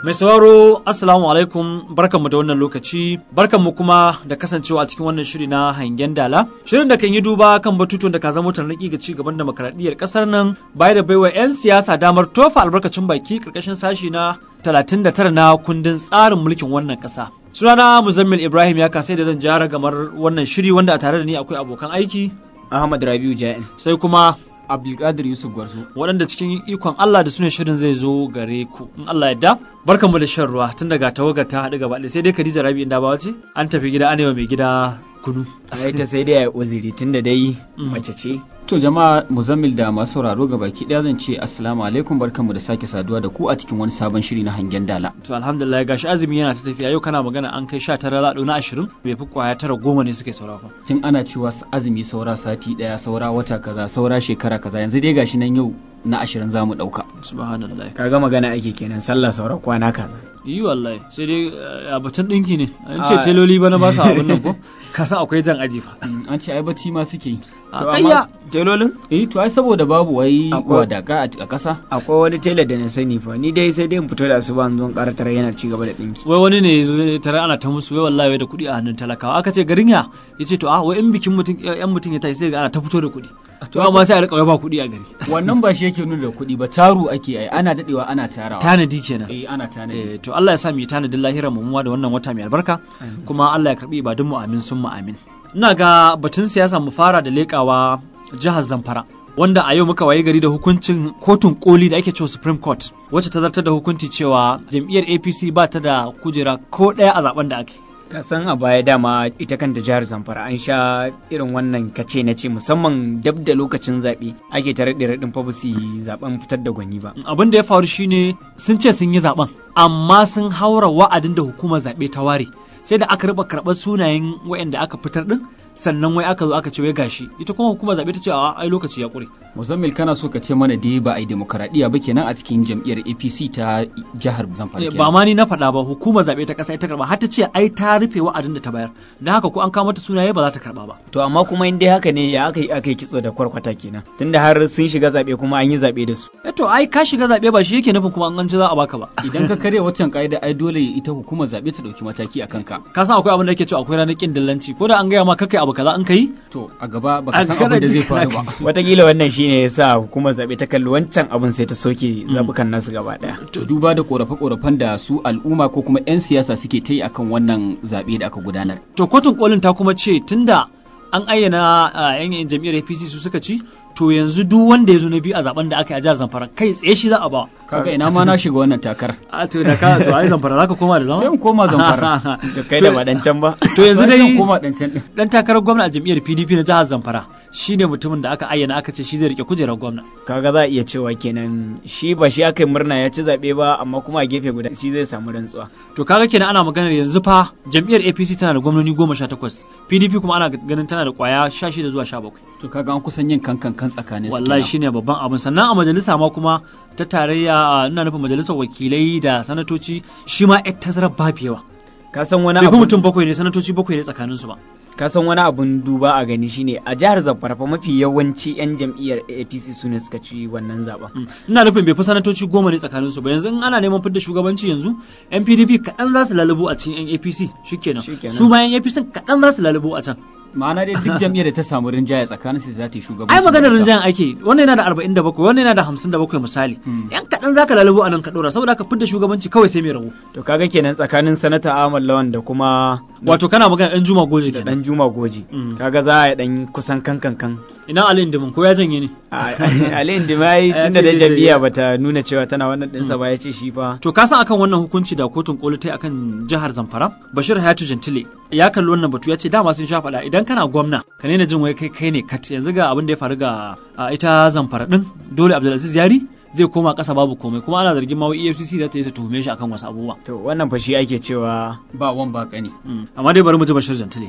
Mai sauraro Assalamu alaikum barkanmu da wannan lokaci barkanmu kuma da kasancewa a cikin wannan shiri na hangen dala shirin da kan yi duba kan batutuwan da ka zama tarnaki ga ci gaban demokradiyyar kasar nan baya da baiwa 'yan siyasa damar tofa albarkacin baki karkashin sashi na 39 na kundin tsarin mulkin wannan kasa. Sunana Muzammil Ibrahim ya kasai da zan jara gamar wannan shiri wanda a tare da ni akwai abokan aiki Ahmad Rabiu Ja'in. sai kuma Abdulkadir Yusuf Gwarzo. waɗanda cikin ikon Allah da sune shirin zai zo gare ku in Allah yadda barkanmu da shan ruwa tun daga tawagar ta haɗu gaba ɗaya sai dai Khadija Rabi inda ba wace an tafi gida an yi wa mai gida kunu Ai ta sai dai a uzuri tunda dai Mm. mace ce. To jama'a Muzammil da masu sauraro ga baki ɗaya zan ce assalamu alaikum barkanmu da sake saduwa da ku a cikin wani sabon shiri na hangen dala. to alhamdulillah gashi azumi yana ta tafiya yau kana magana an kai 19 zaɗo na 20 bai fi kwaya tara goma ne suke saura fa Tun ana cewa s- azumi saura sati ɗaya saura wata kaza saura shekara kaza yanzu dai gashi nan yau na ashirin za mu ɗauka. subhanallah Kaga magana ake kenan sallah sauran kwana kaza. yi wallahi sai dai eh, a batun ɗinki ne an ce Ah. teloli bana ba su abin nan ko ka san akwai jan aji fa Mm, An ce ai bacci ma suke yi. a To kayya amma telolin Eh to ai saboda babu wai Akwai- wadaka a a ƙasa. akwai wani tela da na sani fa ni dai sai dai in fito da asuba in zo in ƙara tara yana ci gaba da ɗinki. wai wani ne zai tare ana ta musu wai wallahi wai da kuɗi a hannun talakawa aka ce garin ya yace to a wai in bikin mutum yan mutum ya tashi sai ga ana ta fito da kuɗi to amma sai a rika wai ba kuɗi a gari Wannan ba shi yake nuna da kuɗi ba taru ake ai ana daɗewa ana tarawa. tanadi kenan Eh ana tanadi. Eh, to Allah ya sa mu yi tanadin lahira mu muwa da wannan wata mai albarka Amin. kuma Allah ya karbi ibadun mu amin sun mu amin ina ga batun siyasa mu fara da lekawa jihar Zamfara wanda a yau muka waye gari da hukuncin kotun koli da ake cewa Supreme Court wacce ta zartar da hukunci cewa jam'iyyar APC ba ta da kujera ko ɗaya a zaben da ake Ka san a baya dama ita kanta jihar Zamfara an sha irin wannan kace na ce musamman dab da lokacin zaɓe ake ta raɗe raɗin fa ba su yi zaɓen fitar da gwani ba. abin da ya faru shine sun ce sun yi zaben amma sun haura wa'adin da hukumar zaɓe ta ware sai da aka raba karɓar sunayen waɗanda aka fitar din sannan wai aka zo aka ce wai gashi ita kuma hukumar zaɓe ta ce a ai lokaci ya ƙure Muzammil kana so ka ce mana dai ba a yi demokaradiyya ba kenan a cikin jam'iyyar APC ta jihar Zamfara Eh, kenan. ba ma ni na faɗa ba hukumar zaɓe ta ƙasa ita karɓa har ta ce ai ta rufe wa'adin da ta bayar don haka ko an kawo mata sunaye ba za ta karɓa ba To amma kuma in dai haka ne ya aka yi aka yi kitso da kwarkwata kenan tunda har sun shiga zaɓe kuma an yi zaɓe da su. eh to ai ka shiga zaɓe ba shi yake nufin kuma an ci za a baka ba Idan ka karya waccan ka'ida ai dole ita hukumar zaɓe ta ɗauki mataki a kanka. ka san akwai abin da yake cewa akwai ranar kin dillanci ko da an gaya ma kakai abu kaza an kai To a gaba A baka san kana abin da ji zai faru kana ba. ji. Wataƙila wannan shine ya sa hukumar zaɓe ta kalli wancan abin sai ta soke zaɓukan nasu gaba ɗaya. To duba da korafe-korafen da su al'umma ko kuma 'yan siyasa suke ta yi akan wannan zaɓe da aka gudanar. to kotun kolin ta kuma ce tunda an ayyana a yan jam'iyyar APC su suka ci to yanzu duk wanda ya zo na biyu a zaben da aka yi a jihar Zamfara kai tsaye shi za a ba Kaga ina ma na shiga wannan takar. a to da ka to ai Zamfara zaka koma da zama Sai in koma Zamfara. Da kai da waɗancan ba. to yanzu Zan dai koma ɗancan ɗin. dan takarar gwamna a jam'iyyar PDP na jihar Zamfara shine mutumin da aka ayyana aka ce shi zai rike kujerar gwamna Kaga za a iya cewa kenan shi ba shi aka yi murna ya ci zaɓe ba amma kuma a gefe guda shi zai samu rantsuwa. to kaga kenan ana maganar yanzu fa jam'iyyar APC tana da gwamnoni goma sha takwas PDP kuma ana ganin tana da kwaya sha shida zuwa sha bakwai To kaga an kusan yin kankan kan tsakanin su wallahi kenan. shine babban abin sannan a majalisa ma kuma ta tarayya a, ina nufin majalisar wakilai da sanatoci shi ma yar tazarar babu yawa Ka san wani bai fi abu mutum bakwai ne sanatoci bakwai ne tsakanin su ba ka san wani abun duba a gani shine a jihar Zamfara fa mafi yawanci 'yan jam'iyyar APC su ne suka ci wannan zaɓen. Mm. ina nufin bai fi sanatoci goma ne tsakanin su ba yanzu in ana neman fidda shugabanci yanzu yan PDP kaɗan za su lalubo a cikin yan APC shikenan Shikenan. su ma yan APC kaɗan za su lalubo a can Ma'ana dai duk jam'iyyar da ta samu rinjaye tsakanin su za ta yi shugabanci. ai maganar rinjayen ake wannan yana da 47 wannan yana da 57 misali Hmm. yan kaɗan zaka lalubo a nan ka ɗora saboda ka fidda shugabanci kawai sai mai rabu To kaga kenan tsakanin sanata Ahmad Lawan da kuma wato kana magana ɗan Juma Goje da kenan dan Juma Goji. Mm. Kaga za a yi dan kusan kankan kan. ina Ali Indimin ko ya janye ne Ali Indimai Ya tunda ce da zai- jam'iyya bata nuna cewa tana wannan ɗinsa ba ya ce shi fa. To ka san akan wannan hukunci da kotun koli ta yi akan jihar Zamfara? Bashir Hayatu Gentile ya kalli wannan batu ya ce dama sun sha faɗa idan kana gwamna ka nena jin wai kai kai ne kat yanzu ga abin da ya faru ga a, ita Zamfara din dole Abdulaziz Yari zai koma ƙasa babu komai kuma ana zargin ma wai EFCC za ta yi ta tuhume shi akan wasu abubuwa. To wannan fa shi ake cewa Ba wan ba kani. Mm. Amma dai bari mu ji Bashir Gentile.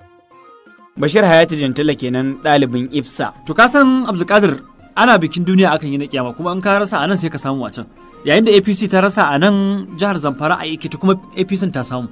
Bashir Hayatu Jantila kenan ɗalibin IFSA. To ka san Abdulkadir ana bikin duniya akan yi na kiyama kuma in ka rasa a nan sai ka samu a can. Yayin da APC ta rasa a nan jihar Zamfara a Ekiti kuma APC ta samu.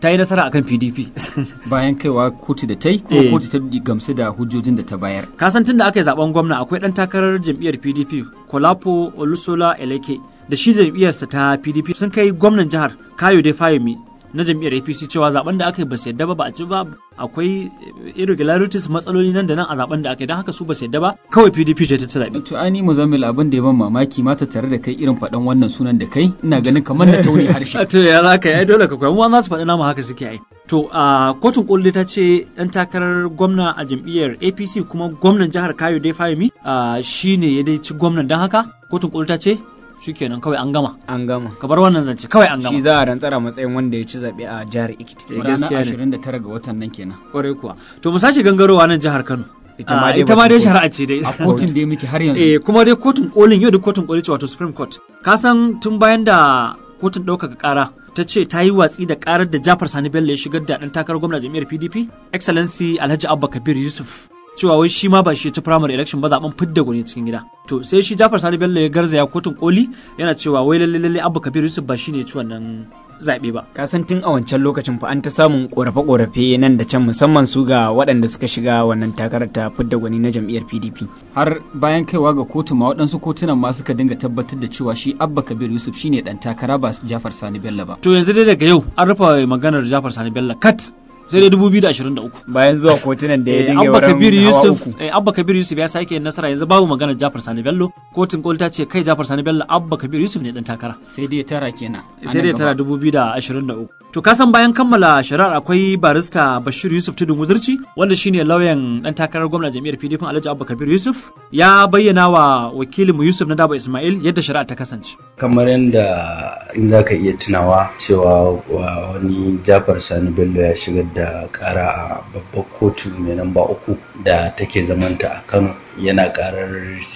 ta yi nasara akan PDP bayan kaiwa kotu da ta yi Eh. ko kotu ta gamsu da hujjojin da ta bayar ka san tun da aka yi zaben gwamna akwai dan takarar jam'iyyar PDP Kolapo Olusola Eleke da shi jam'iyyarsa ta PDP sun kai gwamnan jihar Kayode Fayemi na jam'iyyar APC cewa zaben da aka yi ba su yadda ba ba a ci ba akwai irregularities matsaloli nan da nan a zaben da aka yi don haka su ba su yadda ba kawai PDP ce ta ci zaɓe. to ani muzammil abin da ya ban mamaki mata tare da kai irin faɗan wannan sunan da kai ina ganin kamar na tauni harshe to ya za ka yi ai dole ka koyi mu za su faɗi namu haka suke ai to a kotun koli ta ce ɗan takarar gwamna a jam'iyyar APC kuma gwamnan jihar Kayode Fayemi shi ne ya dai ci gwamnan don haka kotun koli ta ce shikenan kawai an gama an gama ka bar wannan zance kawai an gama shi za a rantsara matsayin wanda ya ci zaɓe a jihar Ekiti Eh, ranar gaskiya ne. 29 ga watan nan kenan kwarai kuwa to mu sake gangarowa nan jihar Kano Ita ma Ah, dai ita ma batun dai kotu. shari'a ce dai a kotun da muke har yanzu eh kuma dai kotun kolin yau da kotun koli ce wato Supreme Court ka san tun bayan da kotun ɗaukaka ƙara ta ce ta yi watsi da ƙarar da Jafar Sani Bello ya shigar da ɗan takarar gwamna jam'iyyar PDP Excellency Alhaji Abba Kabir Yusuf cewa wai shi ma ba shi ya ci primary election ba zaben fidda gwani cikin gida to sai shi Jafar Sani Bello ya garzaya kotun koli yana cewa wai lalle lalle Abba Kabir Yusuf ba shi ne ya ci wannan zaɓe ba ka san tun a wancan lokacin fa an ta samun korafe-korafe nan da can musamman su ga waɗanda suka shiga wannan takarar ta fidda gwani na jam'iyyar PDP har bayan kaiwa ga kotu ma waɗansu kotunan ma suka dinga tabbatar da cewa shi abba kabir yusuf shine dan takara ba jafar sani bello ba to yanzu dai daga yau an rufe maganar Jafar Sani Bello kat sai dai 2023 bayan zuwa kotunan da ya Eh, dinga Abba wurin Kabir hawa Yusuf uku eh, Abba Kabir Yusuf ya sake yin nasara yanzu babu maganar Jafar Sani Bello kotun koli ta ce kai Jafar Sani Bello Abba Kabir Yusuf ne dan takara sai dai tara kenan a sai nan dai tara gaba. 2023 to ka san bayan kammala shari'ar akwai barista Bashir Yusuf Tudun Wuzurci wanda shine lauyan dan takarar gwamna jami'ar PDP Alhaji Abba Kabir Yusuf ya bayyana wa wakilinmu Yusuf na Daba Ismail yadda shari'ar ta kasance kamar yadda in za ka iya tunawa cewa wa- wani jafar sani bello ya shigar da kara a babbar kotu mai namba uku da take zamanta a kano yana karar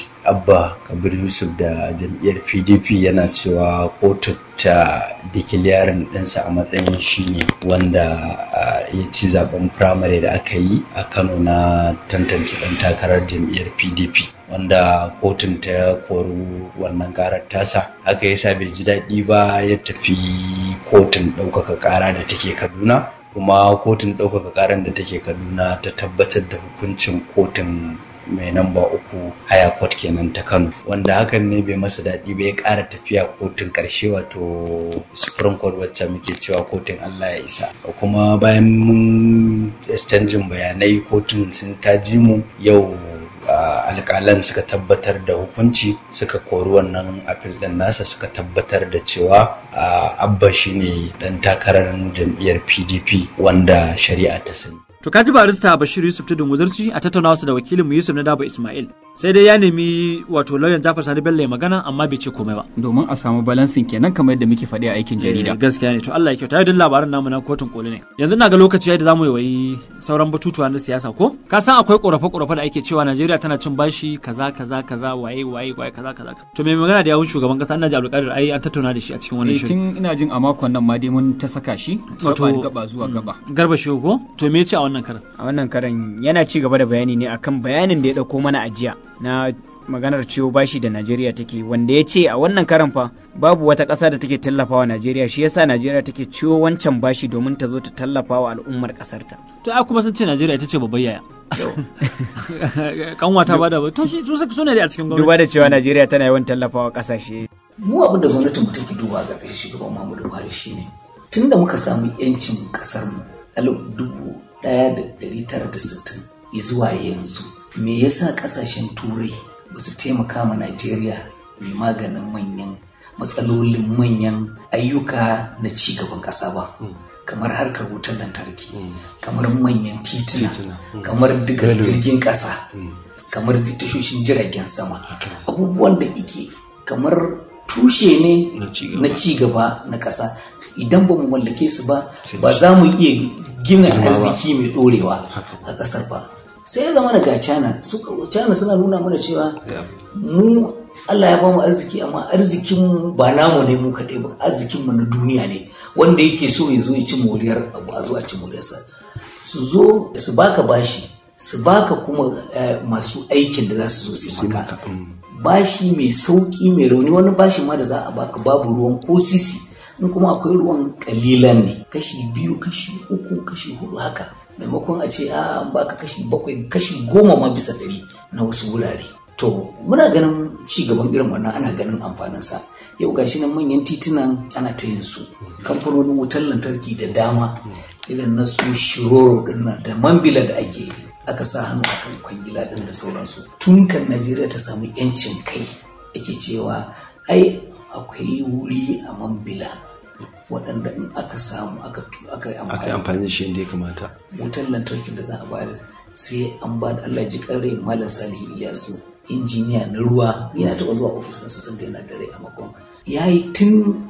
abba kabir yusuf da jam'iyyar pdp yana cewa kotu ta dikiliyarin ɗinsa a matsayin shine wanda ah, ya ci zaben firamare da aka yi a kano na tantance ɗan takarar jam'iyyar pdp wanda kotun ta kori wannan karar tasa haka yasa bai ji daɗi ba ya tafi kotun ɗaukaka ƙara da take kaduna kuma kotun ɗaukaka ƙarar da take kaduna ta tabbatar da hukuncin kotun mai namba uku haya court kenan ta kano wanda hakan ne bai masa daɗi ba ya ƙara tafiya kotun ƙarshe wato supreme court wacce muke cewa kotun allah ya isa kuma bayan mun exchanging bayanai kotun sun ta ji mu yau uh, alƙalan suka tabbatar da hukunci suka kori wannan apil ɗin nasa suka tabbatar da cewa uh, abba shine ɗan takarar jam'iyyar pdp wanda shari'a ta sani To kaji barista Bashir Yusuf Tudun Wuzurci a tattaunawa da wakilinmu Yusuf na Daba Ismail. Sai dai ya nemi wato lauyan Jafar Sani Bello ya magana amma bai ce komai ba. domin a samu balansin kenan kamar yadda muke faɗi a aikin jarida Eh, gaskiya ne to Allah ya kyauta yadda labaran namu na kotun koli ne. Yanzu na ga lokaci yadda zamu yi wayi sauran batutuwa na siyasa ko? Ka san akwai korafe korafe da ake cewa Najeriya tana cin bashi kaza kaza kaza waye waye waye kaza kaza. To mai magana da yawun shugaban kasa Annaji Abdulkadir ai an tattauna da shi a cikin wannan Eh, shirin. tun ina jin a makon nan ma dai mun ta saka shi Wato- gaba da gaba zuwa gaba Garba Shehu ko? To me ya ce a wannan karan? a wannan karan yana ci gaba da bayani ne akan bayanin da ya ɗauko mana a jiya na maganar ciwo bashi da Najeriya take wanda ya ce a wannan karan fa babu wata ƙasa da take tallafawa Najeriya shi yasa Najeriya take ciwo wancan bashi domin ta zo ta tallafawa al'ummar ƙasarta. To ai kuma sun ce Najeriya ita ce babbar yaya. Kanwa ta bada ba. To shi su suka sune dai a cikin gwamnati. Duba da cewa Najeriya tana yawan tallafawa ƙasashe. mu abin da gwamnatin mu take duba ga ƙarshen shugaban Muhammadu Buhari shine tun da muka samu yancin ƙasar mu alif dubu ɗaya da ɗari tara da sittin zuwa yanzu me yasa ƙasashen turai ba su taimaka ma Najeriya mai maganin manyan matsalolin manyan ayyuka na ci gaban ƙasa ba kamar harkar wutar lantarki kamar manyan tituna kamar digar jirgin ƙasa kamar tashoshin jiragen sama abubuwan da ike kamar tushe ne na ci gaba na ƙasa idan ba mu mallake su ba ba za mu iya gina arziki mai ɗorewa a ƙasar ba sai ya zama daga China su China suna nuna mana cewa mu Allah ya ba mu arziki amma arzikin mu ba namu ne mu kaɗai ba arzikin mu na duniya ne wanda yake so ya zo ya ci moriyar abu a zo a ci moriyarsa su zo su baka bashi su baka kuma eh, masu aikin da za su zo su yi maka bashi mai sauki mai rauni wani bashi ma da za a baka babu ruwan ko sisi in kuma akwai ruwan kalilan ne kashi biyu kashi uku kashi hudu haka maimakon a ce a an baka kashi bakwai kashi goma ma bisa ɗari na wasu wurare to muna ganin ci gaban irin wannan ana ganin amfaninsa yau gashi nan manyan titunan ana ta yin su kamfanonin wutar lantarki da dama irin na su shiroro dinnan da mambila da ake aka sa hannu akan kwangila din da sauransu tun kan najeriya ta samu yancin kai ake cewa ai akwai wuri a mambila waɗanda in aka samu aka aka yi aka yi amfani da shi inda ya kamata wutar lantarkin da za a bayar sai an ba da Allah ji rai malam salihu ilyasu injiniya na ruwa yana taɓa zuwa ofis na sassan da yana da rai a makon ya yi tun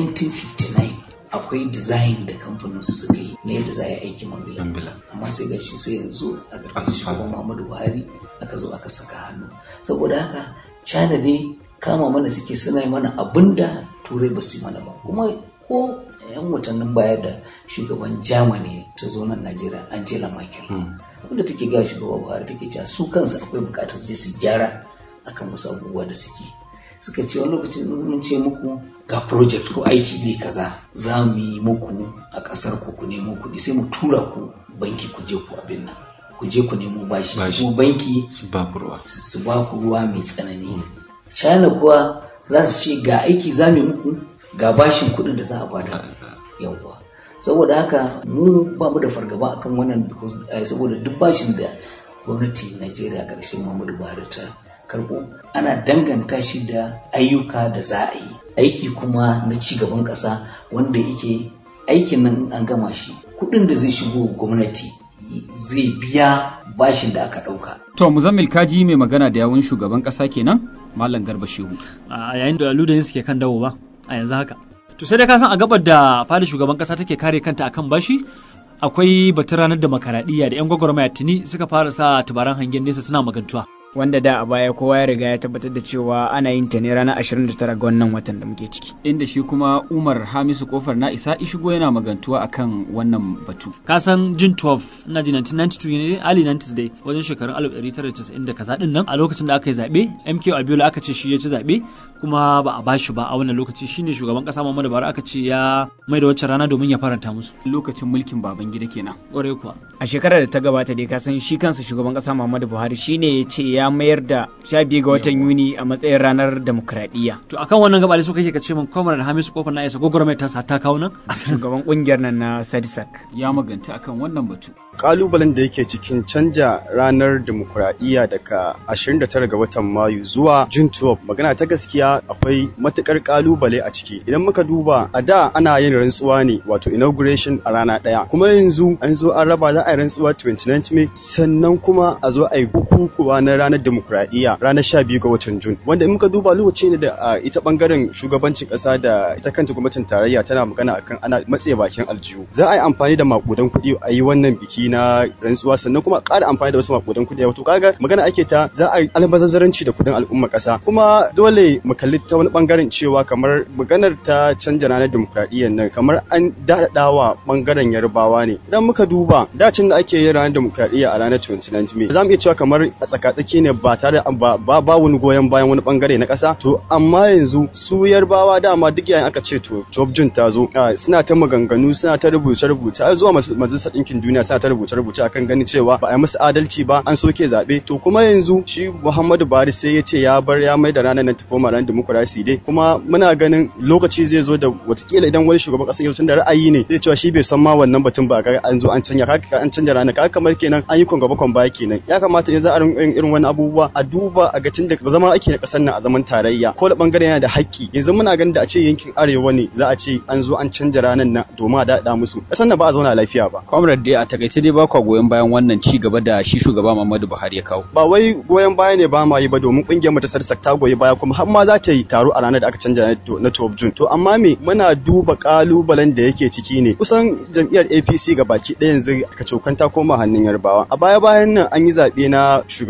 1959 akwai design da kamfanin su suka yi na yadda za a yi aikin mambila amma sai ga shi sai yanzu a ƙarƙashin shugaban muhammadu buhari aka zo aka saka hannu saboda haka china dai kama mana suke suna mana abin da turai ba su yi mana ba kuma ko yan watannin baya da shugaban germany ta zo nan najeriya angela merkel wanda take gaya shugaba buhari take cewa su kansu akwai bukatar su je su gyara akan wasu abubuwa da suke suka ce wani lokacin mun ce muku ga project ko aiki ne kaza za mu yi muku a ƙasar ku ku nemo kuɗi sai mu tura ku banki ku je ku abin nan ku je ku nemo bashi ko banki su ba ku ruwa su ba ku ruwa mai tsanani china kuwa za su ce ga aiki za mu muku ga bashin kuɗin da za a bada yawwa saboda haka mu ba mu da fargaba akan wannan saboda duk bashin da gwamnati najeriya ƙarshen muhammadu buhari ta karɓo ana danganta shi da ayyuka da za a yi aiki kuma na ci gaban ƙasa wanda yake aikin nan an gama shi kuɗin da zai shigo gwamnati zai biya bashin da aka ɗauka. To Muzammil Kaji mai magana da yawun shugaban ƙasa kenan Malam Garba Shehu. A yayin da ludayin suke kan dawo ba a yanzu haka. To sai dai ka san a gabar da fadin shugaban ƙasa take kare kanta akan bashi akwai batun ranar demokaradiyya da 'yan gwagwarmaya tuni suka fara sa tubaran hangen nesa suna magantuwa. wanda da a baya kowa ya riga ya tabbatar da cewa ana yin ta ne ranar 29 ga wannan watan da muke ciki. Inda shi kuma Umar Hamisu Kofar na isa ishigo yana magantuwa akan wannan batu. Ka san June 12 ina ji 1992 ne early 90s dai wajen shekarun 1990 da kaza din nan a lokacin da aka yi zaɓe MK Abiola aka ce shi ya ci zaɓe kuma ba a bashi ba a wannan lokaci shine shugaban kasa Muhammadu Buhari aka ce ya mai da wacce rana domin ya faranta musu. Lokacin mulkin Babangida kenan. Ƙwarai kuwa. A shekarar da ta gabata dai ka san shi kansa shugaban kasa Muhammadu Buhari shine ya ce ya mayar da sha biyu ga watan Yuni a matsayin ranar demokradiyya. To akan wannan gaba da suka kake ka ce min Kwamar da Hamisu Kofar na isa gwagwarmai ta ta kawo nan? Shugaban kungiyar nan na Sadisak. Ya maganta akan wannan batu. Kalubalen da yake cikin canja ranar demokuraɗiyya daga 29 ga watan Mayu zuwa June 12 magana ta gaskiya akwai matukar kalubale a ciki. Idan muka duba a da ana yin rantsuwa ne wato inauguration a rana ɗaya. Kuma yanzu an zo an raba za a yi rantsuwa 29 May sannan kuma a zo a yi bukukuwa na ranar demokuraɗiyya ranar 12 ga watan June. Wanda in muka duba lokaci ne da ita bangaren shugabancin ƙasa da ita kanta gwamnatin tarayya tana magana akan ana matse bakin aljihu. Za a yi amfani da makudan kuɗi a yi wannan biki na rantsuwa sannan kuma ƙara amfani da wasu makudan kuɗi wato kaga magana ake ta za a yi almazazzaranci da kuɗin al'umma ƙasa kuma dole mu kalli ta wani bangaren cewa kamar maganar ta canja ranar demokradiyyar nan kamar an daɗaɗawa bangaren yarbawa ne idan muka duba dacin da ake yin ranar demokradiyya a ranar 29 May za mu iya cewa kamar a tsakatsaki ne ba tare ba ba wani goyon bayan wani bangare na ƙasa to amma yanzu su yarbawa dama duk yayin aka ce to Job Jun ta zo suna ta maganganu suna ta rubuce rubuce har zuwa majalisar ɗinkin duniya suna ta rubuce rubuce akan ganin cewa ba a yi musu adalci ba an soke zaɓe to kuma yanzu shi Muhammadu Buhari sai ya ce ya bar ya mai da ranar nan ta koma ranar demokuraɗiyya dai kuma muna ganin lokaci zai zo da watakila idan wani shugaban ƙasar yau da ra'ayi ne zai cewa shi bai san ma wannan batun ba ga an zo an canja ka an canja ranar ka kamar kenan an yi kon gaba kon baya kenan ya kamata yanzu a rinka irin wani abubuwa a duba a ga tun da zama ake na ƙasar nan a zaman tarayya ko da bangare yana da haƙƙi yanzu muna ganin da a ce yankin arewa ne za a ce an zo an canja ranar nan domin a daɗa musu ƙasar nan ba a zauna lafiya ba. Comrade dai a takaice dai ba kwa goyon bayan wannan ci gaba da shi shugaba Muhammadu Buhari ya kawo. Ba wai goyon baya ne ba ma yi ba domin ƙungiyar mu ta sarsak ta goyi baya kuma har ma za ta yi taro a ranar da aka canja na 12 June. To amma me muna duba kalubalen da yake ciki ne kusan jam'iyyar APC ga baki ɗaya yanzu ka cokan ta koma hannun Yarbawa. A baya bayan nan an yi zaɓe na shugabannin ƙungiyar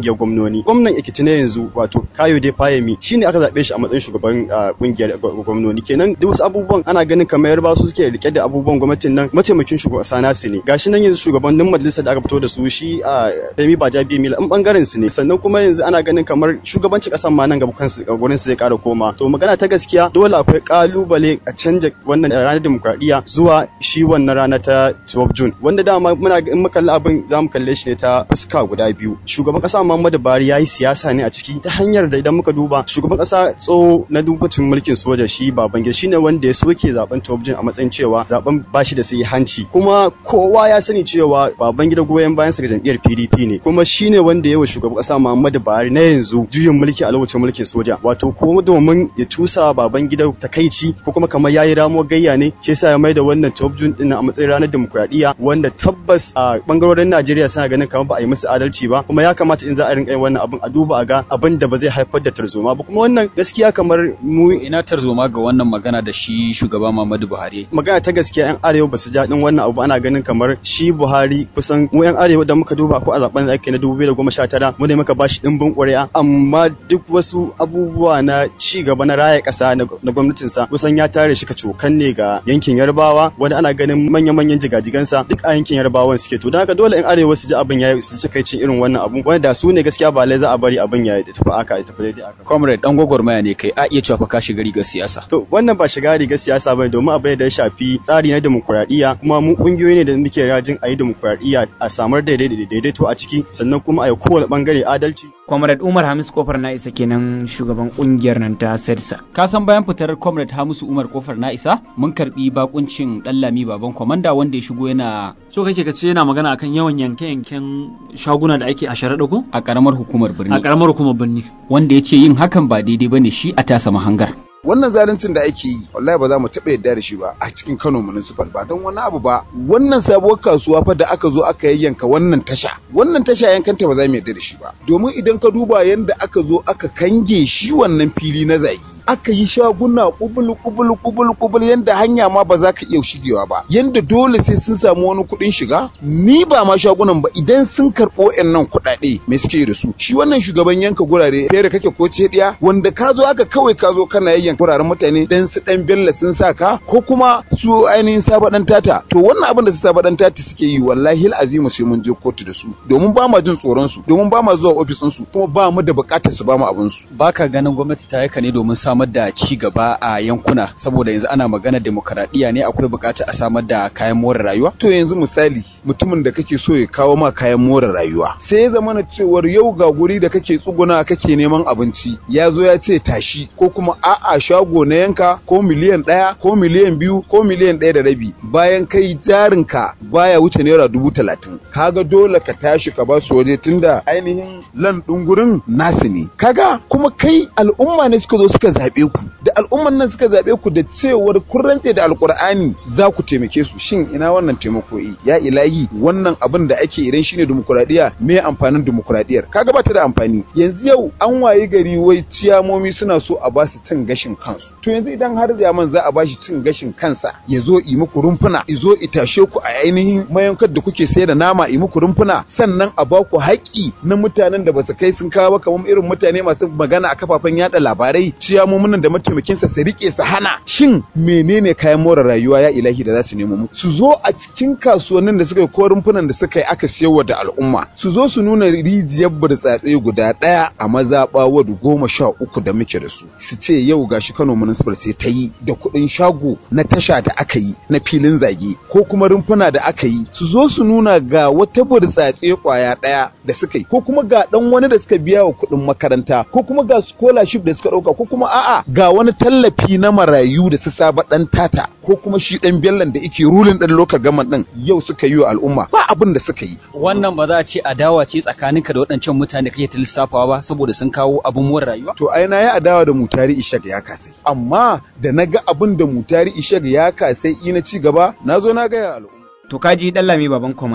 kungiyar gwamnoni gwamnan Ekiti na yanzu wato Kayode Fayemi shine aka zabe shi a matsayin shugaban kungiyar gwamnoni kenan duk wasu abubuwan ana ganin kamar yarba su suke rike da abubuwan gwamnatin nan mataimakin shugaban kasa nasu ne gashi nan yanzu shugabannin majalisar da aka fito da su shi a Femi Bajabiya Mila in bangaren su ne sannan kuma yanzu ana ganin kamar shugabancin kasan ma nan gaba kansu gurin su zai kara koma to magana ta gaskiya dole akwai kalubale a canja wannan ranar demokradiyya zuwa shi wannan rana ta 12 June wanda dama muna in muka kalli abin za mu kalle shi ne ta fuska guda biyu shugaban kasa Muhammadu Buhari yayi siyasa ne a ciki ta hanyar da idan muka duba shugaban kasa tso na dubacin mulkin soja shi Babangida shine wanda ya soke zaben 12 June a matsayin cewa zaben bashi da sai hanci kuma kowa ya sani cewa Babangida goyon bayan sa ga jam'iyyar PDP ne kuma shine wanda ya wa shugaban kasa Muhammadu Buhari na yanzu juyin mulki a lokacin mulkin soja wato ko domin ya tusa Babangida takaici ko kuma kamar yayi ramo gayya ne shi yasa ya maida wannan 12 June din a matsayin ranar demokradiyya wanda tabbas a bangarorin Najeriya suna ganin kamar ba a yi musu adalci ba kuma ya kamata in za a rinka yin wannan abin a duba a ga abin da ba zai haifar da tarzoma ba kuma wannan gaskiya kamar mu ina tarzoma ga wannan magana da shi shugaba Muhammadu Buhari magana ta gaskiya yan arewa ba su ja din wannan abu ana ganin kamar shi Buhari kusan mu yan arewa da muka duba ko a zaben da ake na 2019 mu ne muka bashi dimbin ƙuri'a amma duk wasu abubuwa na ci gaba na raya ƙasa na gwamnatinsa kusan ya tare shi kacokan ne ga yankin Yarbawa wanda ana ganin manya-manyan jigajigansa duk a yankin Yarbawan suke to don haka dole in arewa su ji abin ya su ci kai cin irin wannan abu wanda su ne gaskiya ba lai za a bari abin ya tafi aka ya tafi daidai aka comrade dan gwagwarmaya ne kai a iya cewa fa ka shiga rigar siyasa to wannan ba shiga rigar siyasa bane domin abin da ya shafi tsari na demokuraɗiyya kuma mu kungiyoyi ne da muke rajin a yi demokuraɗiyya a samar da daidaito a ciki sannan kuma a yi kowane bangare adalci Comrade Umar Hamis Kofar na isa kenan shugaban kungiyar nan ta SEDSA. Ka san bayan fitar Comrade Hamisu Umar Kofar na isa mun karbi bakuncin Dallami baban komanda wanda ya shigo yana so kake ka ce yana magana akan yawan yanke-yanken shaguna da ake a sharaɗa ko? a karamar hukumar birni. A karamar hukumar birni. Wanda ya ce yin hakan ba daidai bane shi a tasa mahangar. wannan zaluncin da ake yi wallahi ba za mu taɓa yarda da shi ba a cikin Kano municipal ba don wani abu ba wannan sabuwar kasuwa fa da aka zo aka yayyanka wannan tasha wannan tasha yankanta ba za mu yarda da shi ba domin idan ka duba yanda aka zo aka kange shi wannan fili na zagi aka yi shaguna kubul kubul kubul kubul yanda hanya ma ba za ka iya shigewa ba yanda dole sai sun samu wani kuɗin shiga ni ba ma shagunan ba idan sun karɓo nan kuɗaɗe me suke da su shi wannan shugaban yanka gurare fere kake ko ce wanda ka zo aka kawai ka zo kana yayyan wuraren mutane dan su dan bella sun sa ka ko kuma su ainihin saba dan tata to wannan abin da su saba dan tata suke yi wallahi azimu sai mun je kotu da su domin ba ma jin tsoron su domin ba ma zuwa ofisin su kuma ba mu da bukatar su ba mu abin su baka ganin gwamnati ta yaka ne domin samar da ci gaba a yankuna saboda yanzu ana magana demokaradiyya ne akwai bukatar a samar da kayan more rayuwa to yanzu misali mutumin da kake so ya kawo ma kayan more rayuwa sai ya zama na cewar yau ga guri da kake tsuguna kake neman abinci ya zo ya ce tashi ko kuma a'a shago na yanka ko miliyan ɗaya ko miliyan biyu ko miliyan ɗaya da rabi bayan kai jarinka baya wuce naira dubu talatin kaga dole ka tashi ka ba su waje tunda ainihin lan ɗin gurin nasu ne kaga kuma kai al'umma ne suka zo suka zaɓe ku da al'umman nan suka zaɓe ku da cewar kun rantse da alƙur'ani za ku taimake su shin ina wannan taimako ya ilahi wannan abin da ake idan shine dimokuraɗiyya me amfanin dimokuraɗiyyar kaga ba ta da amfani yanzu yau an wayi gari wai ciyamomi suna so a ba su cin gashin kansu to yanzu idan har zaman za a bashi cin gashin kansa ya zo yi muku rumfuna ya zo i tashe ku a ainihin mayankar da kuke sayar da nama yi muku rumfuna sannan a ba ku haƙƙi na mutanen da ba su kai sun kawo ba kamar irin mutane masu magana a kafafen yada labarai ciyamomin da mataimakinsa su rike su hana shin menene kayan more rayuwa ya ilahi da za su nemo mu su zo a cikin kasuwannin da suka yi ko rumfunan da suka yi aka siyarwa da al'umma su zo su nuna rijiyar burtsatse guda ɗaya a mazaɓa wadu goma sha uku da muke da su su ce yau gashi Kano municipal sai ta yi da kuɗin shago na tasha da aka yi na filin zage ko kuma rumfuna da aka yi su zo su nuna ga wata burtsatse kwaya ɗaya da suka yi ko kuma ga ɗan wani da suka biya wa kuɗin makaranta ko kuma ga scholarship da suka ɗauka ko kuma a'a ga wani tallafi na marayu da su saba ɗan tata ko kuma shi ɗan bellan da yake rulin ɗan lokal gaman ɗin yau suka yi wa al'umma ba abin da suka yi. wannan ba za a ce adawa ce tsakaninka da waɗancan mutane kake ta lissafawa ba saboda sun kawo abin more rayuwa. to ai na yi adawa da mutari ishak ya kasai amma da na ga abin da mutari ishak ya kasai ina ci gaba na zo na gaya al'umma. To kaji Dallami baban komanda.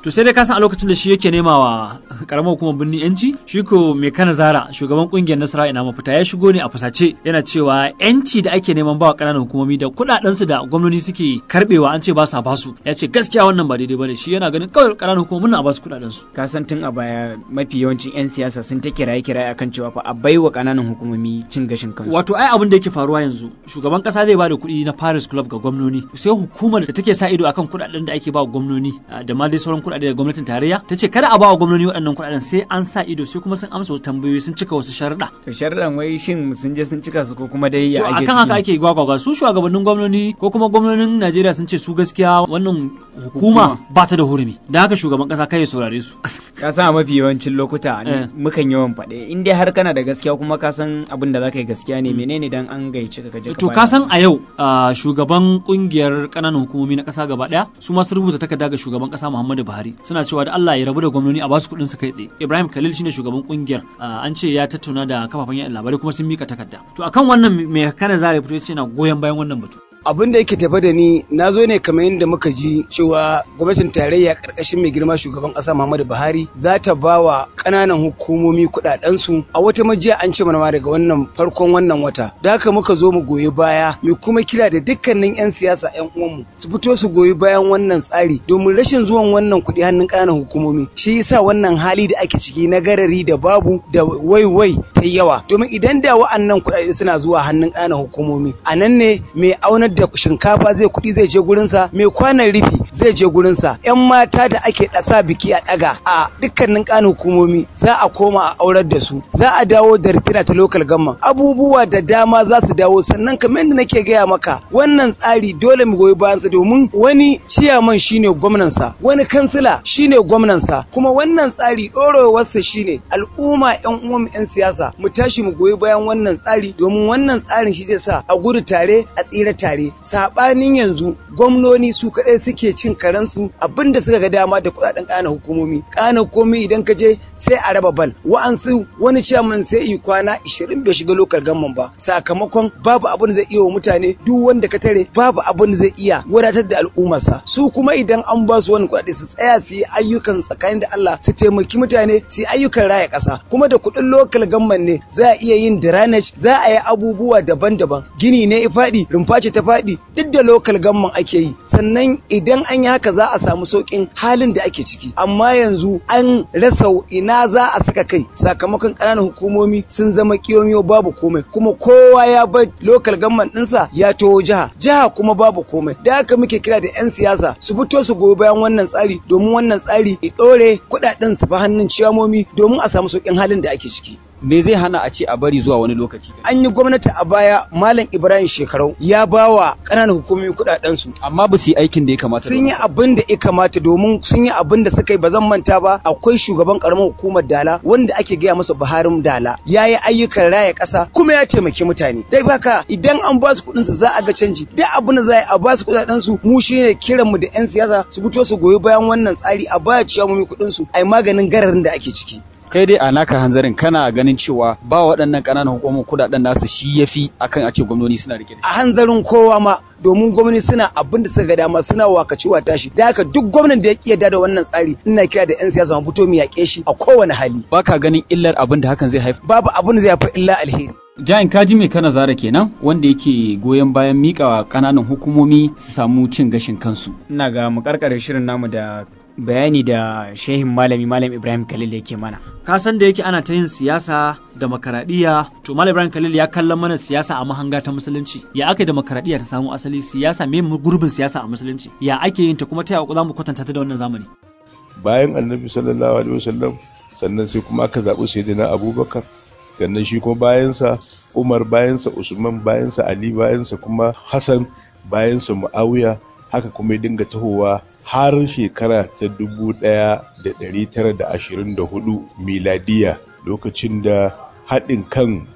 to sai dai ka san a lokacin da shi yake nema wa karamar hukumar birnin yanci shi ko mai kana zara shugaban kungiyar nasara ina mafita ya shigo ne a fusace yana cewa yanci da ake neman bawa ƙananan hukumomi da kuɗaɗen su da gwamnati suke karbewa an ce ba sa basu ya ce gaskiya wannan ba daidai bane shi yana ganin kawai ƙananan hukumomin na basu kuɗaɗen su ka san tun a baya mafi yawancin 'yan siyasa sun ta kiraye kiraye akan cewa fa a baiwa ƙananan hukumomi cin gashin kansu wato ai abin da yake faruwa yanzu shugaban kasa zai bada kuɗi na Paris Club ga gwamnoni sai hukumar da take sa ido akan kuɗaɗen da ake ba gwamnoni da ma dai sauran kuɗaɗe da gwamnatin tarayya ta ce kada a ba wa gwamnoni waɗannan kuɗaɗen sai an sa ido sai kuma sun amsa wasu tambayoyi sun cika wasu sharuɗa to sharuɗan wai shin sun je sun cika su ko kuma dai ya to ake akan haka ake gwagwagwa su shugabannin gwamnoni ko kuma gwamnonin Najeriya sun ce su gaskiya wannan hukuma ba ta da hurumi da haka shugaban kasa kai ya saurare su ka san a mafi yawancin lokuta Eh. mukan yawan faɗe in dai har kana da gaskiya kuma ka san abin da zaka yi gaskiya ne menene dan an gaice ka kaje to ka san a yau ah, shugaban kungiyar kananan hukumomi na kasa gaba daya su ma sun rubuta takarda ga shugaban kasa Muhammadu Buhari suna cewa da Allah ya rabu da gwamnoni a basu kuɗin su kai tsaye Ibrahim Khalil shine shugaban kungiyar ah, an ce ya tattauna da kafafen yaɗa labarai kuma sun mika takarda to akan wannan me kana zare fito yace yana goyon bayan wannan batu abin da yake tafe da ni na zo ne kamar yadda muka ji cewa gwamnatin tarayya karkashin mai girma shugaban kasa Muhammadu Buhari za ta ba wa ƙananan hukumomi kuɗaɗensu a wata majiya an ce mana ma daga wannan farkon wannan wata da haka muka zo mu goyi baya mu kuma kira da dukkanin 'yan siyasa 'yan uwanmu su fito su goyi bayan wannan tsari domin rashin zuwan wannan kuɗi hannun ƙananan hukumomi shi yasa wannan hali da ake ciki na garari da babu da waiwai ta yawa domin idan da wa'annan kuɗaɗe suna zuwa hannun ƙananan hukumomi a nan ne mai aunar da shinkafa zai kuɗi zai je gurinsa mai kwanan rufi zai je gurinsa yan mata da ake sa biki a ɗaga a dukkanin ƙananan hukumomi za a koma a aurar da su za a dawo da ritira ta local government abubuwa da dama za su dawo sannan kamar yadda nake gaya maka wannan tsari dole mu goyi bayansa domin wani ciyaman shine gwamnansa wani kansila shine gwamnansa kuma wannan tsari ɗorewarsa shine al'umma yan uwan yan siyasa mu tashi mu goyi bayan wannan tsari domin wannan tsarin shi zai sa a gudu tare a tsira tare sabanin yanzu gwamnoni su kaɗai suke cin karensu abinda suka ga dama da kuɗaɗen ƙana hukumomi ƙana hukumomi idan ka je sai a raba bal wa'ansu wani ciyaman sai yi kwana 20 bai shiga lokal gamman ba sakamakon babu abin da zai iya wa mutane duk wanda ka tare babu abin da zai iya wadatar da al'ummarsa su kuma idan an ba su wani kuɗaɗe su tsaya su yi ayyukan tsakanin da Allah su taimaki mutane su yi ayyukan raya ƙasa kuma da kuɗin lokal gamman ne za a iya yin drainage za a yi abubuwa daban-daban gini ne ya faɗi rumfa ce ta faɗi duk da lokal gamman ake yi sannan idan an yi haka za a samu sauƙin halin da ake ciki amma yanzu an rasa ina za a saka kai sakamakon ƙananan hukumomi sun zama kiyomiyo babu komai kuma kowa ya bar lokal gamman ɗinsa ya taho jiha jiha kuma babu komai da haka muke kira da 'yan siyasa su fito su goyi bayan wannan tsari domin wannan tsari ya ɗore kuɗaɗen su fa hannun ciyamomi domin a samu sauƙin halin da ake ciki me zai hana a ce a bari zuwa wani lokaci an yi gwamnati a baya malam ibrahim shekarau ya ba wa ƙananan hukumomi kuɗaɗen su amma ba su yi aikin da ya kamata sun yi abin da ya kamata domin sun yi abin da suka yi ba zan manta ba akwai shugaban karamar hukumar dala wanda ake gaya masa buharin dala ya yi ayyukan raya ƙasa kuma ya taimaki mutane dai baka idan an ba su kuɗin su za a ga canji duk abin da za a ba su kuɗaɗen su mu shine kiran mu da yan siyasa su fito su goyi bayan wannan tsari a baya ciyamomi kuɗin su ai maganin gararin da ake ciki kai dai a naka hanzarin kana ganin cewa ba waɗannan ƙananan hukumar kuɗaɗen nasu shi yafi akan a ce gwamnoni suna rike da a hanzarin kowa ma domin gwamnati suna abin da suka ga dama suna wakaci wa tashi da haka duk gwamnan da ya yarda da wannan tsari ina kira da yan siyasa mu fito mu yaƙe shi a kowane hali baka ganin illar abin da hakan zai haifar babu abin da zai haifar illa alheri Jain kaji mai kana zara kenan wanda yake goyon bayan mika kananan hukumomi su samu cin gashin kansu. ina ga mu karkare shirin namu da bayani da shehin malami malam ibrahim khalil yake mana ka san da yake ana ta yin siyasa da makaradiyya to malam ibrahim khalil ya kallon mana siyasa a mahanga ta musulunci ya ake da makaradiyya ta samu asali siyasa me gurbin siyasa a musulunci ya ake yin ta kuma ta yaya za mu kwatanta ta da wannan zamani bayan annabi sallallahu alaihi wasallam sannan sai kuma aka zaɓi sayyidina abubakar sannan shi kuma bayansa umar bayansa usman bayansa ali bayansa kuma hassan bayansa muawiya haka kuma ya dinga tahowa har shekara ta dubu ɗaya da ɗari tara da ashirin da hudu miladiya lokacin da haɗin kan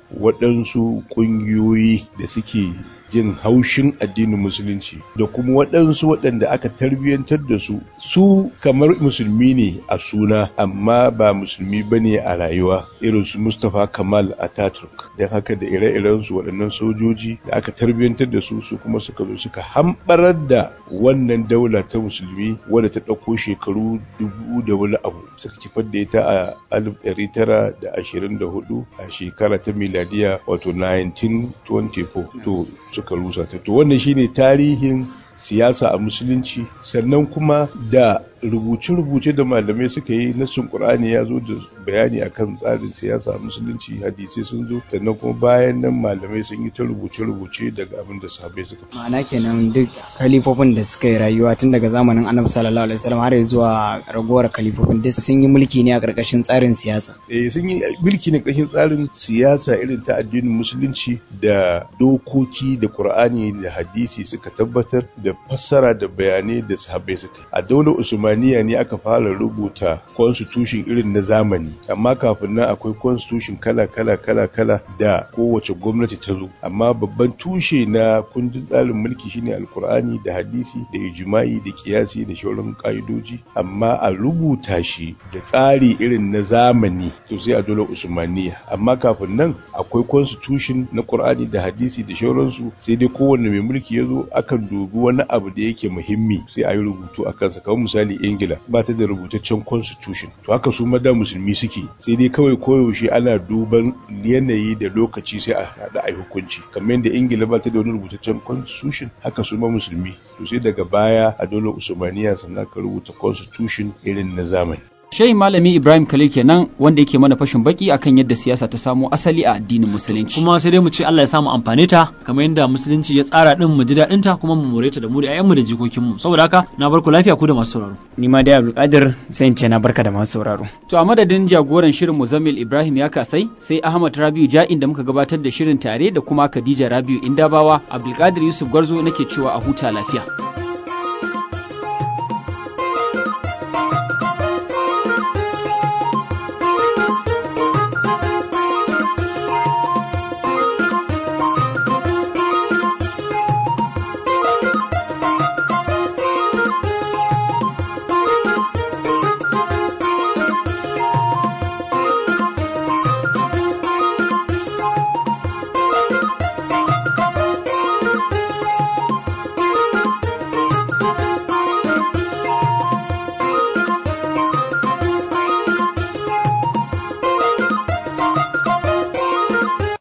waɗansu ƙungiyoyi da suke jin haushin addinin musulunci da kuma waɗansu waɗanda aka tarbiyyantar da su su kamar musulmi ne a suna amma ba musulmi ba ne a rayuwa irin su mustapha kamal ataturk don haka da ire-iren su waɗannan sojoji da aka tarbiyyantar da su su kuma suka zo suka hambarar da wannan daula ta musulmi wadda ta ɗauko shekaru dubu da wani abu suka kifar da ita a alif ɗari tara da ashirin da hudu a shekara ta miladiya wato 1924 to suka rusa ta to wannan shine tarihin siyasa a musulunci sannan kuma da rubuce-rubuce da malamai suka yi nassin qur'ani ya zo da bayani akan tsarin siyasa a musulunci hadisai sun zo sannan kuma bayan nan malamai sun yi ta rubuce-rubuce daga abin da sahabbai suka ma'ana kenan duk kalifofin da suka yi rayuwa tun daga zamanin annabi sallallahu alaihi wasallam har zuwa ragowar kalifofin duk sun yi mulki ne a karkashin tsarin siyasa eh sun yi mulki ne karkashin tsarin siyasa irin ta addinin musulunci da dokoki da qur'ani da hadisi suka tabbatar da fassara da bayanai da sahabbai suka a daular usmaniya ne aka fara rubuta constitution irin na zamani amma kafin nan akwai constitution kala kala kala kala da kowace gwamnati ta zo amma babban tushe na kundin tsarin mulki shine alkur'ani da hadisi da ijma'i da kiyasi da shauran ka'idoji amma a rubuta shi da tsari irin na zamani to sai a daular usmaniya amma kafin nan akwai constitution na qur'ani da hadisi da shauransu sai dai kowanne mai mulki ya zo akan dubi wani abu da yake muhimmi sai a yi rubutu a kansa kamar misali ingila ba ta da rubutaccen constitution to haka su ma da musulmi suke sai dai kawai koyaushe ana duban yanayi da lokaci sai a haɗa a yi hukunci kamar yadda ingila ba ta da wani rubutaccen constitution haka su ma musulmi to sai daga baya a dole usmaniya sannan ka rubuta constitution irin na zamani Shehi Malami Ibrahim Khalil kenan wanda yake mana fashin baki akan yadda siyasa ta samo asali a addinin musulunci. kuma sai dai mu ce Allah ya samu amfane ta kamar yadda musulunci ya tsara din mu ji daɗin ta kuma mu more ta da mu da ƴaƴanmu da jikokinmu saboda haka na bar ku lafiya ku da masu sauraro ni ma dai Abdulkadir sai in ce na barka da masu sauraro To a madadin jagoran shirin Muzammil Ibrahim ya kasai sai Ahmad Rabiu Ja'in da muka gabatar da shirin tare da kuma Khadija Rabiu Indabawa Abdulkadir Yusuf Gwarzo nake cewa a huta lafiya.